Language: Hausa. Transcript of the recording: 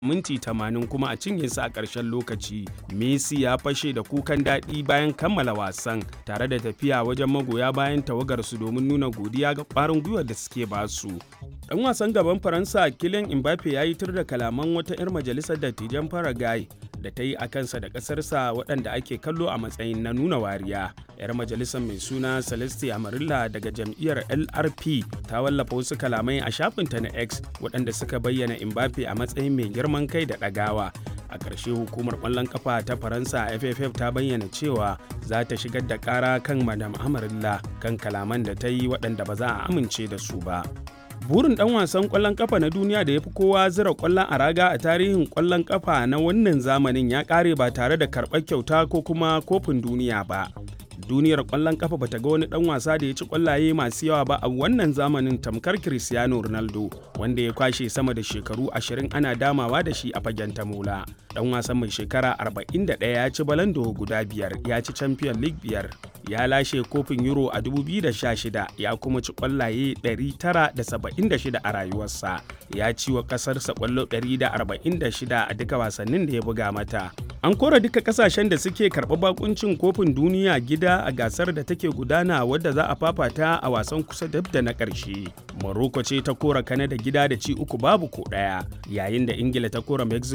minti 80 kuma a cinye su a ƙarshen lokaci. Messi ya fashe da kukan daɗi bayan kammala wasan tare da tafiya wajen magoya bayan tawagarsu domin nuna godiya ga ƙwarin gwiwar da suke basu. Ɗan wasan gaban Faransa Kylian Mbappe ya yi tur da kalaman wata 'yar majalisar dattijan Paraguay da ta yi a kansa da ƙasarsa waɗanda ake kallo a matsayin na nuna wariya. 'Yar majalisar mai suna Celeste Amarilla daga jam'iyyar LRP ta wallafa wasu kalamai a shafinta na X waɗanda suka bayyana Mbappe a matsayin mai girman kai da ɗagawa. A ƙarshe hukumar ƙwallon ƙafa ta Faransa FFF ta bayyana cewa za ta shigar da ƙara kan Madam Amarilla kan kalaman da ta yi waɗanda ba za a amince da su ba. burin dan wasan kwallon kafa na duniya da ya fi kowa zira kwallon a raga a tarihin kwallon kafa na wannan zamanin ya kare ba tare da karɓar kyauta ko kuma kofin duniya ba duniyar kwallon kafa bata ga wani dan wasa da ya ci kwallaye masu yawa ba a wannan zamanin tamkar cristiano ronaldo wanda ya kwashe sama da shekaru 20 ana damawa da shi a fagen tamola dan wasan mai shekara 41 ya ci balando guda biyar ya ci champion league biyar ya lashe kofin euro a 2016 ya kuma ci kwallaye 976 a rayuwarsa ya ci wa kasarsa kwallo 146 a duka wasannin da ya buga mata an kora duka kasashen da suke karɓar bakuncin kofin duniya gida a gasar da take gudana wadda za a fafata a wasan kusa dab da na ƙarshe morocco ce ta kora kanada gida da ci uku babu ko ɗaya yayin da ingila ta kora mexico